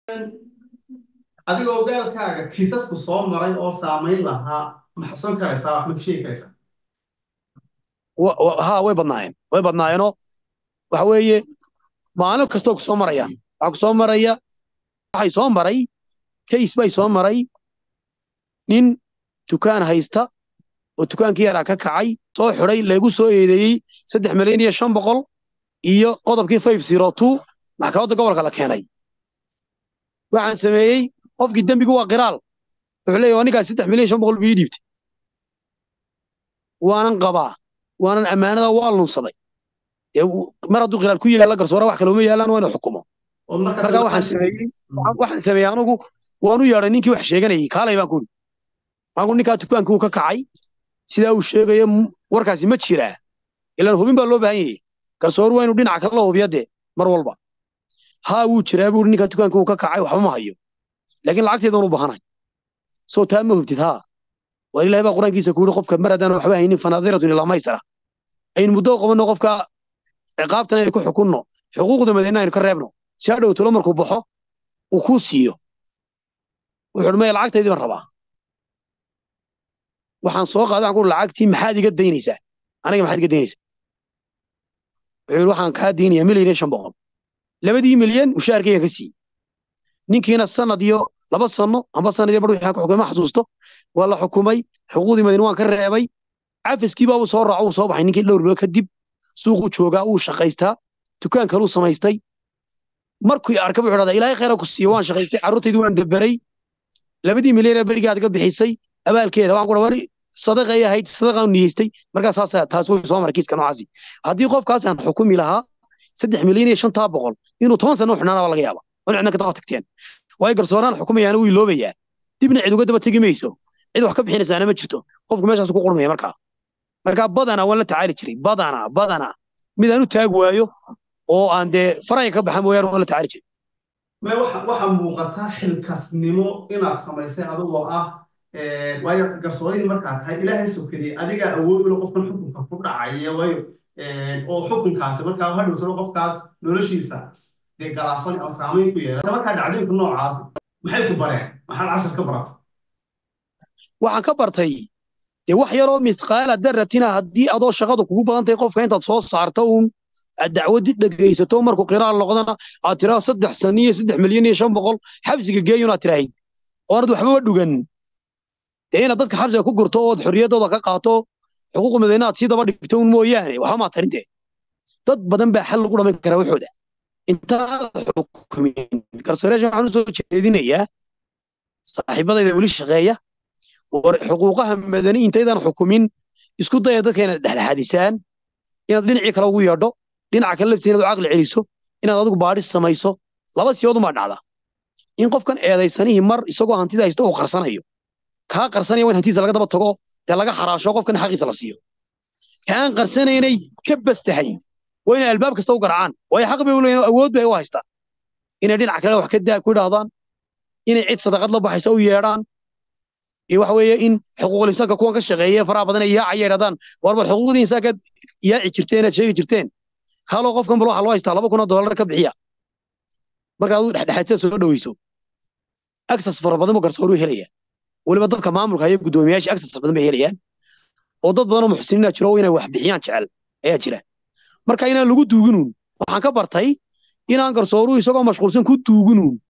adiga ogaalkaaga kiisasku soo maray oo saamayn lahaa ma xusan karaysaa wax ma ka sheegi karaysaa ha way badnaayeen way badnaayeenoo waxa weeye maalin kastoo ku soo maraya waxaa ku soo maraya waxay soo maray kays bay soo maray nin dukaan haysta oo dukaankii yaraa ka kacay soo xidhay lagu soo eedeeyey saddex milyan iyo shan boqol iyo qodobkii five zero two maxkamadda gobolka la keenay waxaan sameeyey qofkii dembigu waa qiraal wuxuu leeyahy waa ninkaas saddex milyan shan boqol buu ii dhiibtay waanan qabaa waanan ammaanada waa lunsaday mar hadduu qiraal ku yaalla garsoora wax kale uma yaallaan waa inuu xukumo marka waxaan sameeyey waxaan sameeyey anugu waan u yeedhay ninkii wax sheeganayay kaalay baan ku uri waxaan ku ninkaa dukaankii uu ka kacay sidaa uu sheegayo warkaasi ma jiraa ilaan hubin baa loo baahan yahay garsooru waa inuu dhinaca kale la hubiya dee mar walba haa wuu jiraa buu ninkaa dukaankii uu ka kacay waxba ma hayo laakiin lacagteedan u baahanahay soo taa ma hubtid haa waa ilaahay baa qur-aankiisa ku yidhi qofka mar haddaan waxba haynin fanaadiratun ilaa maysara aynu muddo qabanno qofka ciqaabtan aynu ku xukunno xuquuqda madiina aynu ka reebno si ha dhowtolo markuu baxo uu kuu siiyo wuxuu maya lacagtaydii baan rabaa waxaan soo qaaday waxaan ku lacagtii maxaad iga daynaysaa aniga maxaad iga daynaysaa wuxuu yidhi waxaan kaa daynayaa milyan iyo shan boqol labadii milyan mushaharkaygan ka siiyey ninkiina sanad iyo laba sanno amba sanad iyo bar wixii ku xukumay ma xasuusto waa la xukumay xuquuqdii madiina waan ka reebay cafiskii baabuu soo raaco uu soo baxay ninkii dhowr bilood kadib suuquu joogaa uu shaqaystaa dukaan kaluu samaystay markuu arka wuxuu dhahdaa ilaahay khayra ku siiyo waan shaqaystay carruurtaydii waan daberay labadii milyan ee berigaad ka bixisay abaalkeeda waxaan ku dhaha wari sadaqay ahayd sadaqaan niyeystay markaas saas taas way soo maray kiiska noocaasi haddii qofkaas aan xukumi lahaa saddex milyan iyo shantaa boqol inuu toban sano u xidhnaana baa laga yaaba oo cidna ka daba tagteen waayo garsooraan xukumayaana wuu iloobayaa dibna cid uga daba tegi mayso cid wax ka bixinaysaana ma jirto qofku meeshaas ku qurmaya markaa markaa badanaa waan la tacaali jiray badanaa badanaa mid aan u taag waayo oo aan dee faraya ka baxa mooyaane waan la tacaali jiray waxaa muuqataa xilkasnimo inaad samaysay adigoo ah waayo garsoorihii markaa tahay ilaahay sokediyey adigaa awood ula qofkan xukunka ku dhacaya waayo oo xukunkaasi markaa ha dhowtalo qofkaas noloshiisa dee galaafan ama saamayn ku yeelata markaa dhacdooyinka noocaasi maxay ku bareen maxaad cashar ka baratay waxaan ka bartay dee wax yaroo mithqaala daratina haddii adoo shaqadu kugu badan tahay qofka intaad soo saarto uun aad dacwadi dhegaysato markuu qiraal noqdana aad tiraa saddex sano iyo saddex milyan iyo shan boqol xabsiga geeyun aad tiraahid oonad waxbaba dhugan dee inaad dadka xabsiga ku gurto ood xorriyaddooda ka qaato xuquuq madaine aad sii daba dhigto un mooyaane waxba maad tarinte dad badan baa xal lagu dhamayn karaa waxooda intaanad xukumin garsooreyaasha waxaan u soo jeedinayaa saaxiibadayda weli shaqeeya xuquuqaha madani intaydan xukumin isku daya dadka inaad dhexdhexaadisaan inaad dhinacii kale ugu yeedho dhinaca kale laftiisa inaad u caqli celiso inaad adigu baadhis samayso laba siyoodun baa dhacda in qofkan eedaysanihii mar isagoo hantida haysta uu qarsanayo kaa qarsanaya waa in hantiisa laga daba tago dee laga xaraasho qofkan xaqiisa la siiyo kaan qarsanaynay ka bastahay waa inay albaab kasta u garacaan waayo xaq bay u leeyihin awood bay u haystaan inay dhinaca kale wax ka daa ku idhaahdaan inay cid sadaqad la baxaysa u yeedhaan iyo waxa weeye in xuquuqul insaanka kuwan ka shaqeeya faraha badan ay yaacaya yidhahdaan war bal xuquuqdii insaankaad yaaci jirteen aad sheegi jirteen kaaloo qofkan bal waxaa loo haystaa laba kun oo dollar ka bixiya markaad u dhexdhexaadsa soo dhoweyso access fara badan buu garsooruhu helaya weliba dadka maamulka iyo guddoomiyaasha access badan bay helayaan oo dad badan oo muxsiniina jiro inay wax bixiyaan jecel ayaa jira marka inaan lagu duuginuun waxaan ka bartay inaan garsooruhu isagoo mashquulsan ku duuginuun